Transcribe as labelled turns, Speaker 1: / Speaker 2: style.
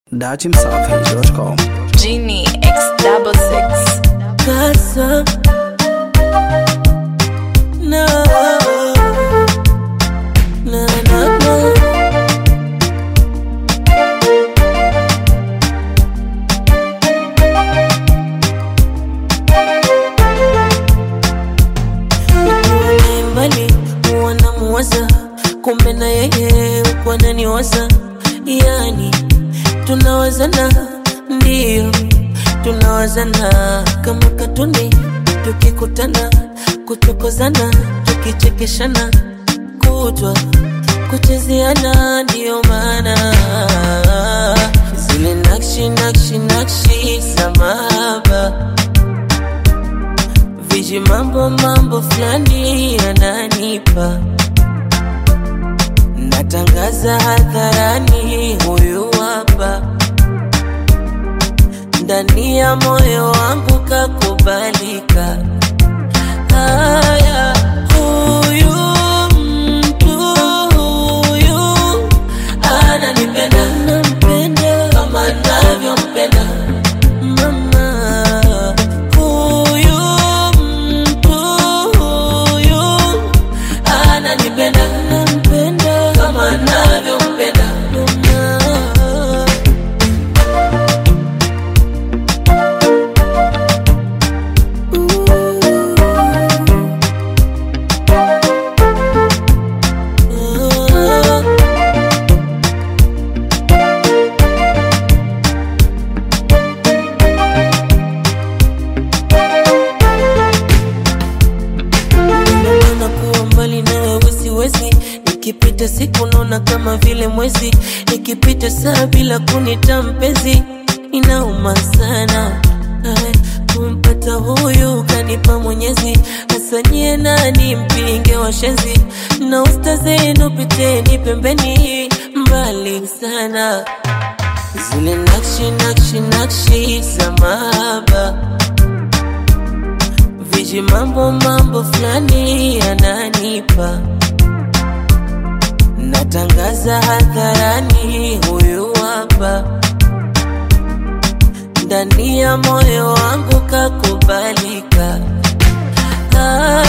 Speaker 1: datimsafi.com.
Speaker 2: Genie X double six.
Speaker 3: casa. No. No, no, no. Nikiwa naye mbali huwa namuwaza, kumbe na yeye huwa ananiwaza, yani tunawazana, ndio tunawazana kama katuni, tukikutana kuchokozana, tukichekeshana kutwa kuchezeana, ndio maana zile nakshi nakshi nakshi za mahaba viji mambo mambo fulani yananipa natangaza hadharani huyu hapa ndani ya moyo wangu kakubalika haya huyu mtu huyu ananipenda nampenda kama navyompenda mama huyu mtu huyu ananipenda nampenda kama navyompenda mama Naona kuwa mbali nawe siwezi, nikipita siku naona kama vile mwezi, nikipita saa bila kunita mpenzi, inauma sana Ay, kumpata huyu kanipa Mwenyezi, hasa nyie nani mpinge washenzi, na usta zenu piteni pembeni, mbali sana zile nakshi nakshi nakshi za mahaba viji mambo mambo fulani yananipa natangaza hadharani huyu hapa ndani ya moyo wangu kakubalika ah,